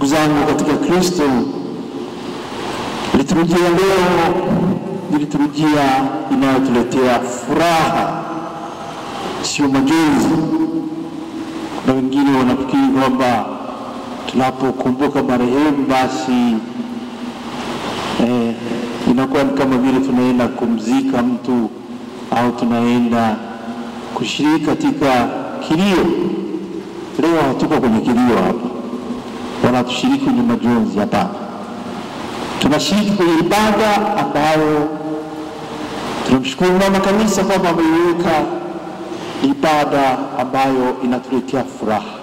Ndugu zangu katika Kristo, liturujia leo ni liturujia inayotuletea furaha, sio majonzi. Kuna wengine wanafikiri kwamba tunapokumbuka marehemu basi eh, inakuwa ni kama vile tunaenda kumzika mtu au tunaenda kushiriki katika kilio. Leo hatuko kwenye kilio hapa, wala tushiriki kwenye majonzi. Hapana, tunashiriki kwenye ibada ambayo tunamshukuru mama kanisa kwamba ameiweka ibada ambayo inatuletea furaha,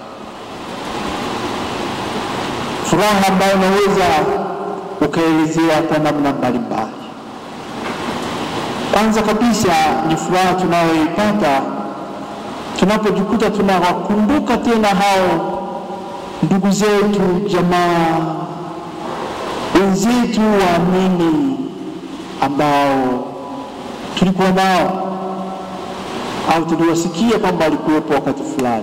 furaha ambayo unaweza ukaelezea kwa namna mbalimbali. Kwanza kabisa ni furaha tunayoipata tunapojikuta tunawakumbuka tena hao ndugu zetu, jamaa wenzetu waamini ambao tulikuwa nao au tuliwasikia kwamba walikuwepo wakati fulani.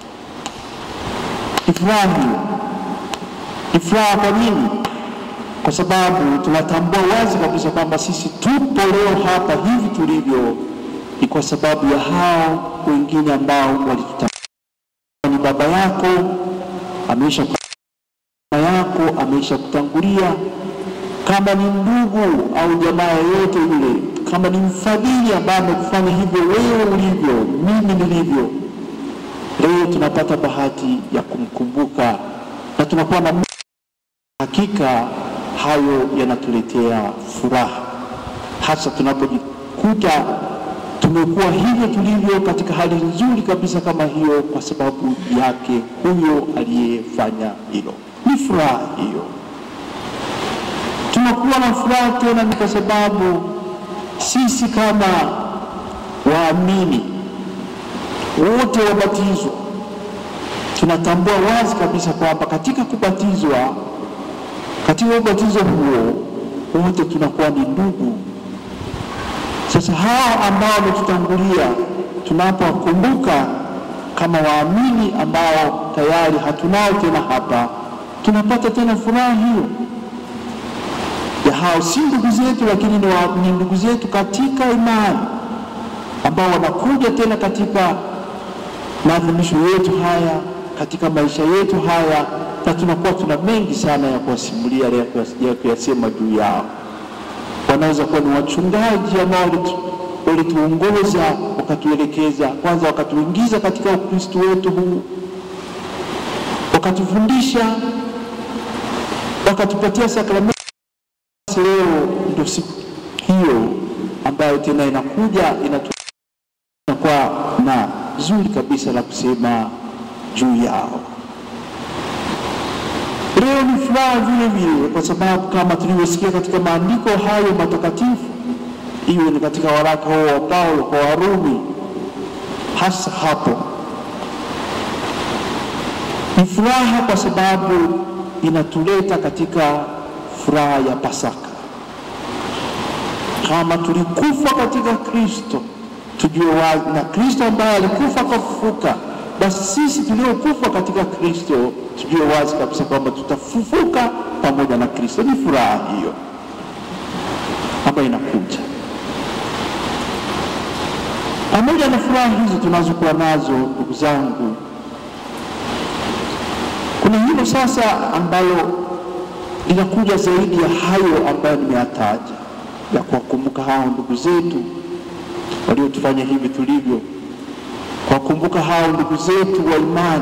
Ni furaha hiyo. Ni furaha kwa nini? Kwa sababu tunatambua wazi kabisa kwamba sisi tupo leo hapa hivi tulivyo ni kwa sababu ya hao wengine ambao walitutangulia. Ni baba yako ameisha mama yako ameisha kutangulia, kama ni ndugu au jamaa yoyote yule, kama ni mfadhili ambaye amekufanya hivyo wewe ulivyo, mimi nilivyo, leo tunapata bahati ya kumkumbuka na tunakuwa na hakika, hayo yanatuletea furaha, hasa tunapojikuta tumekuwa hivyo tulivyo katika hali nzuri kabisa kama hiyo, kwa sababu yake huyo aliyefanya hilo. Ni furaha hiyo, tunakuwa na furaha tena, ni kwa sababu sisi kama waamini wote wabatizwa tunatambua wazi kabisa kwamba katika kubatizwa, katika ubatizo huo wote tunakuwa ni ndugu. Sasa hao ambao wametutangulia tunapowakumbuka kama waamini ambao tayari hatunao tena hapa, tunapata tena furaha hiyo ya hao, si ndugu zetu, lakini ni, wa, ni ndugu zetu katika imani ambao wanakuja tena katika maadhimisho yetu haya, katika maisha yetu haya, na tunakuwa tuna mengi sana ya kuwasimulia ya kuyasema juu yao wanaweza kuwa ni wachungaji ambao walituongoza wakatuelekeza, kwanza wakatuingiza katika Ukristo wetu huu, wakatufundisha, wakatupatia sakramenti. Leo ndio siku hiyo ambayo tena inakuja inakuwa na zuri kabisa la kusema juu yao. Leo ni furaha vile vile, kwa sababu kama tulivyosikia katika maandiko hayo matakatifu, iwe ni katika waraka huo wa Paulo kwa Warumi, hasa hapo ni furaha kwa sababu inatuleta katika furaha ya Pasaka. Kama tulikufa katika Kristo, tujue wazi na Kristo ambaye alikufa akafufuka basi sisi tuliokufa katika Kristo tujue wazi kabisa kwamba tutafufuka pamoja na Kristo. Ni furaha hiyo ambayo inakuja pamoja na furaha hizo tunazokuwa nazo, ndugu zangu. Kuna hilo sasa ambalo linakuja zaidi ya hayo ambayo nimeyataja, ya kuwakumbuka hao ndugu zetu waliotufanya hivi tulivyo kuwakumbuka hao ndugu zetu wa imani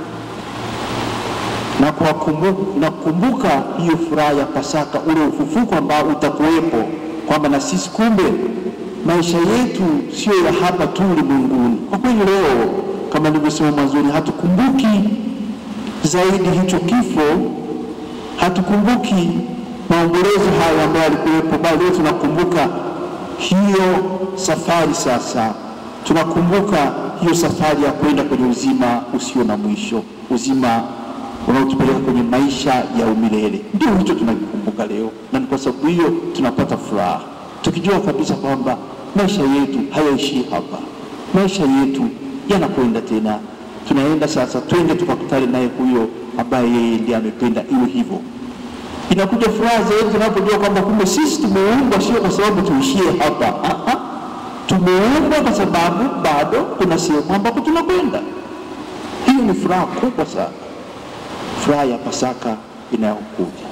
na kukumbuka hiyo furaha ya Pasaka, ule ufufuko ambao utakuwepo, kwamba na sisi kumbe maisha yetu sio ya hapa tu ulimwenguni. Kwa kweli leo kama nilivyosema mwanzoni, hatukumbuki zaidi hicho kifo, hatukumbuki maombolezo hayo ambayo yalikuwepo, bali leo tunakumbuka hiyo safari sasa tunakumbuka hiyo safari ya kwenda kwenye uzima usio na mwisho, uzima unaotupeleka kwenye maisha ya umilele. Ndio hicho tunakikumbuka leo, na ni kwa sababu hiyo tunapata furaha, tukijua kabisa kwamba maisha yetu hayaishii hapa, maisha yetu yanakwenda tena. Tunaenda sasa, twende tukakutane naye huyo ambaye yeye ndiye amependa iwe hivyo. Inakuja furaha zaidi tunapojua kwamba kumbe sisi tumeumbwa sio kwa sababu tuishie hapa. Ah, ah. Tumeumbwa kwa sababu bado kuna sehemu ambapo tunakwenda. Hiyo ni furaha kubwa sana, furaha ya Pasaka inayokuja.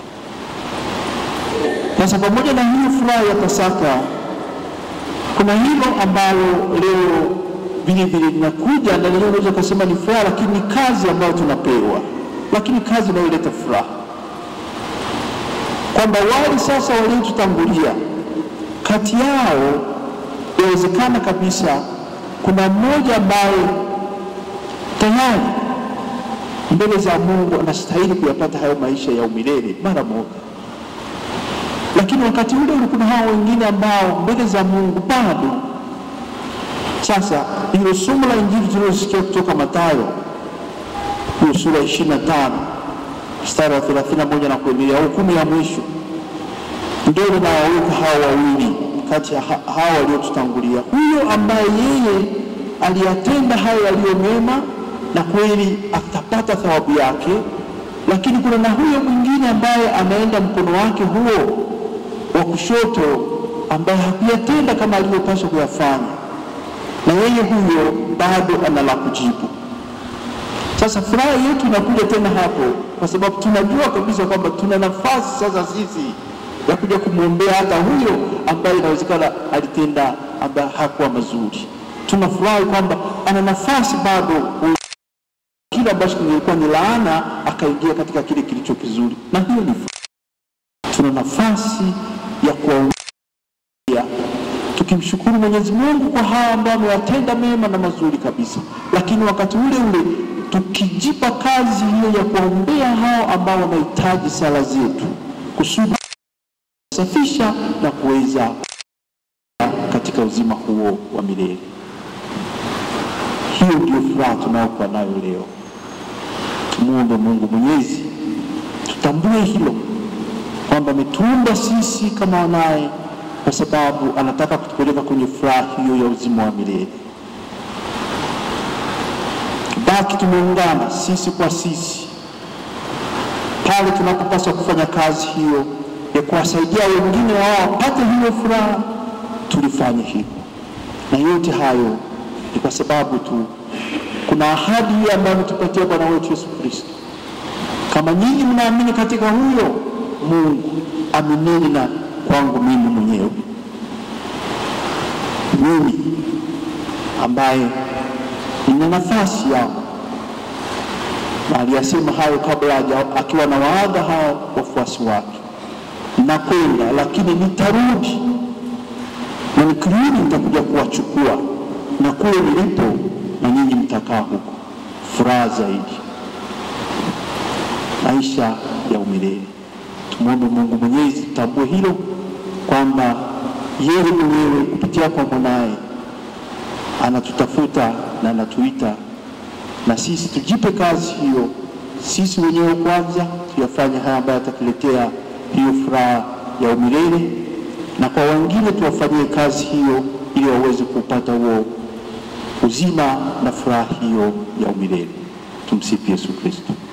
Sasa pamoja na hiyo furaha ya Pasaka, kuna hilo ambalo leo vile vile linakuja na leo unaweza kusema ni furaha, lakini ni kazi ambayo tunapewa, lakini kazi inayoleta furaha, kwamba wale sasa waliotutangulia, kati yao inawezekana kabisa kuna mmoja ambaye tayari mbele za Mungu anastahili kuyapata hayo maisha ya umilele mara moja lakini wakati ule ule kuna hao wengine ambao mbele za Mungu bado. Sasa hilo somo la Injili tulilosikia kutoka Mathayo hiyo sura ishirini na tano mstari wa thelathini na moja na kuendelea, hukumu ya mwisho ndio linawaweka hao wawili kati ya ha- hao waliotutangulia, huyo ambaye yeye aliyatenda hayo yaliyo mema na kweli atapata thawabu yake, lakini kuna na huyo mwingine ambaye anaenda mkono wake huo wa kushoto ambaye hakuyatenda kama alivyopaswa kuyafanya, na yeye huyo bado ana la kujibu. Sasa furaha yetu inakuja tena hapo, kwa sababu tunajua kabisa kwamba tuna nafasi sasa sisi ya kuja kumwombea hata huyo ambaye inawezekana alitenda ambaye hakuwa mazuri. Tunafurahi kwamba ana nafasi bado kile ambacho kilikuwa ni laana akaingia katika kile kilicho kizuri, na hiyo ni furaha. Tuna nafasi ya kuwaombea tukimshukuru Mwenyezi Mungu kwa haya ambayo amewatenda mema na mazuri kabisa, lakini wakati ule ule tukijipa kazi hiyo ya kuwaombea hao ambao wanahitaji sala zetu kusudi kusafisha na kuweza katika uzima huo wa milele. Hiyo ndio furaha tunayokuwa nayo leo. Tumwombe Mungu Mwenyezi, tutambue hilo kwamba ametuumba sisi kama wanaye, kwa sababu anataka kutupeleka kwenye furaha hiyo ya uzima wa milele. Tubaki tumeungana sisi kwa sisi pale tunapopaswa kufanya kazi hiyo ya kuwasaidia wengine wao wapate hiyo furaha, tulifanye hivyo, na yote hayo ni kwa sababu tu kuna ahadi hiyo ambayo ametupatia Bwana wetu Yesu Kristo, kama nyinyi mnaamini katika huyo Mungu, aminini na kwangu mimi mwenyewe, mimi ambaye nina nafasi yangu na aliyasema hayo kabla haja- akiwa na waaga hao wafuasi wake, nakwenda lakini nitarudi, na nikirudi nitakuja kuwachukua, na kule nilipo na ninyi mtakaa huko. Furaha zaidi, maisha ya umilele. Tumwombe Mungu Mwenyezi tutambue hilo kwamba yeye mwenyewe kupitia kwa mwanaye anatutafuta na anatuita na sisi tujipe kazi hiyo, sisi wenyewe kwanza tuyafanye haya ambayo yatatuletea hiyo furaha ya umilele, na kwa wengine tuwafanyie kazi hiyo ili waweze kupata huo uzima na furaha hiyo ya umilele. Tumsifu Yesu Kristo.